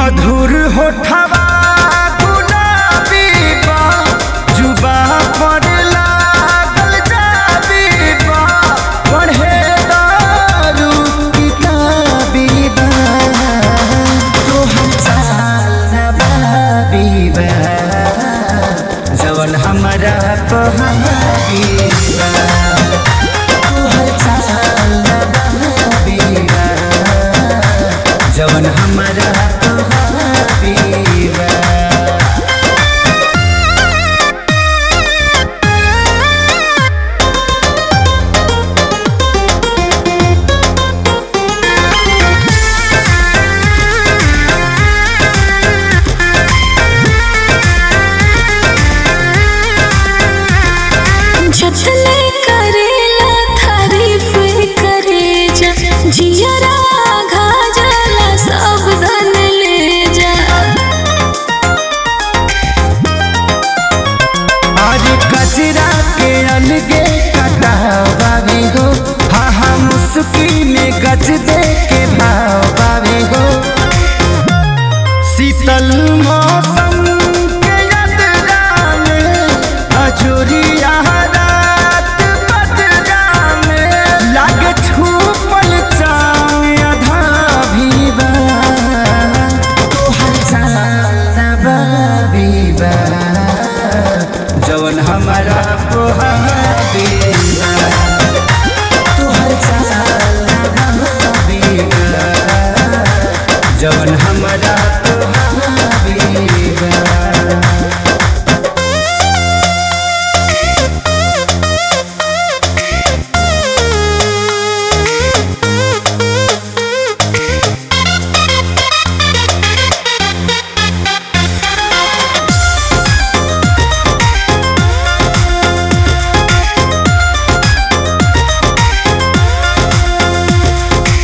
मधुर होठवा गुलाबी बा जुबा पर लागल जाबी बा पढ़े दारू किताबी बा तोहर चाल नबाबी बा जवन हमरा पहाबी बा तोहर चाल नबाबी बा जवन हमरा पहाबी बा जतने करेला तारीफ करे जा जियरा घाजला सब धन ले जा आज कचरा के अलगे कटावावी हो हाँ हाँ मुस्की में गज दे के भावावी हो शीतल मौसम के यात्रा में अजोरिया रात बदरा में लागे छूपल चाँद आधा भी बा तोहर चाँद बा जवन हमारा पोहाबी बा। तोहर चाल नबाबी बा। जवन हमारा पोहाबी बा।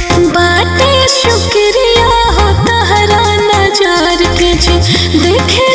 बाटे शुक्रिया हो तहरा नजार के जी देखे